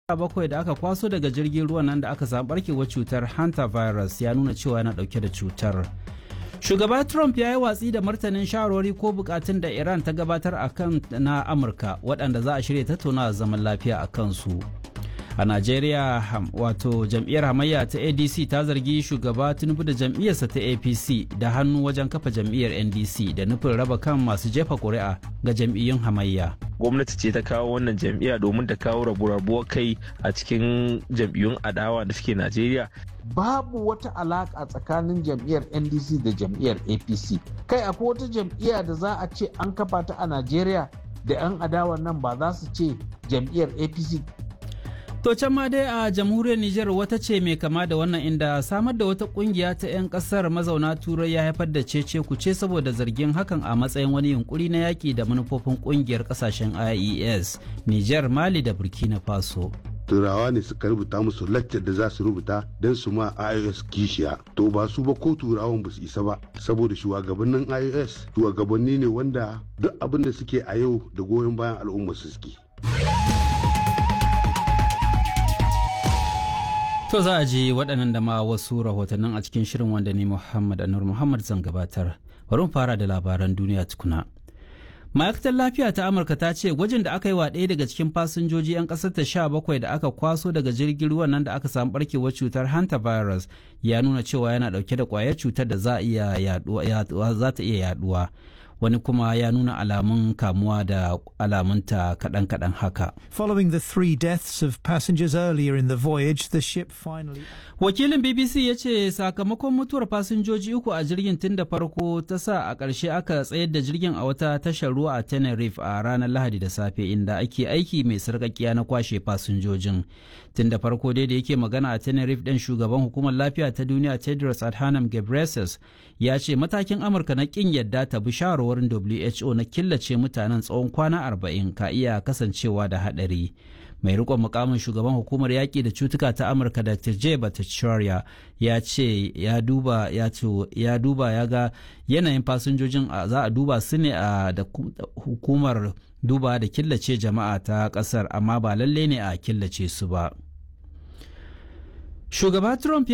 bakwai da aka kwaso daga jirgin ruwan nan da aka samu barkewar cutar hantavirus ya nuna cewa yana dauke da cutar shugaba trump ya yi watsi da martanin shawarwari ko bukatun da iran ta gabatar a kan na amurka waɗanda za a shirya tattaunawa zaman lafiya a kansu a najeriya wato jam'iyyar hamayya ta adc ta zargi shugaba tinubu da jam'iyyarsa ta apc da hannu wajen kafa jam'iyyar ndc da nufin raba kan masu jefa ƙuri'a ga jam'iyyun hamayya gwamnati ce ta kawo wannan jam'iyya domin ta kawo rabu-rabuwar kai a cikin jam'iyyun adawa da suke najeriya babu wata alaka tsakanin jam'iyyar ndc da jam'iyyar apc kai akwai wata jam'iyya da za a ce an kafa ta a najeriya da 'yan adawa nan ba za su ce jam'iyyar apc To can ma dai a jamhuriyar Nijar wata ce mai kama da wannan inda samar da wata kungiya ta 'yan kasar mazauna turai ya haifar da cece kuce saboda zargin hakan a matsayin wani yunkuri na yaki da manufofin kungiyar kasashen IES, Nijar, Mali da Burkina Faso. turawa ne suka rubuta musu laccar da za su rubuta don su ma ios kishiya to ba su ba ko turawan ba su isa ba saboda shugabannin ios shugabanni ne wanda duk abin da suke a yau da goyon bayan al'umma su suke To za a ji waɗannan da ma wasu rahotannin a cikin shirin wanda ne Muhammad Anur Muhammad zan gabatar. Bari mu fara da labaran duniya tukuna. Ma'aikatar lafiya ta Amurka ta ce gwajin da aka yi wa ɗaya daga cikin fasinjoji 'yan ƙasar ta sha bakwai da aka kwaso daga jirgin ruwan nan da aka samu barkewar cutar hantavirus ya nuna cewa yana ɗauke da ƙwayar cutar da za ta iya yaduwa. wani kuma ya nuna alamun kamuwa da alamunta kaɗan-kaɗan haka. Following the three deaths of passengers earlier in the voyage, the ship finally... Wakilin BBC ya ce sakamakon mutuwar fasinjoji uku a jirgin tun da farko ta sa a ƙarshe aka tsayar da jirgin a wata tashar ruwa a Tenerife a ranar Lahadi da safe inda ake aiki mai sarƙaƙiya na kwashe fasinjojin. Tun da farko dai da yake magana a Tenerife ɗin shugaban hukumar lafiya ta duniya Tedros Adhanom Ghebreyesus ya ce matakin Amurka na ƙin yadda ta bi shawarwarin WHO na killace mutanen tsawon kwana arba'in ka iya kasancewa da haɗari. mai rikon mukamin shugaban hukumar yaƙi da cutuka ta amurka dr j bhattacharya ya ce ya duba ya ya duba ya ga yanayin fasinjojin za a duba su ne a da hukumar duba da killace jama'a ta ƙasar amma ba lalle ne a killace su ba shugaba trump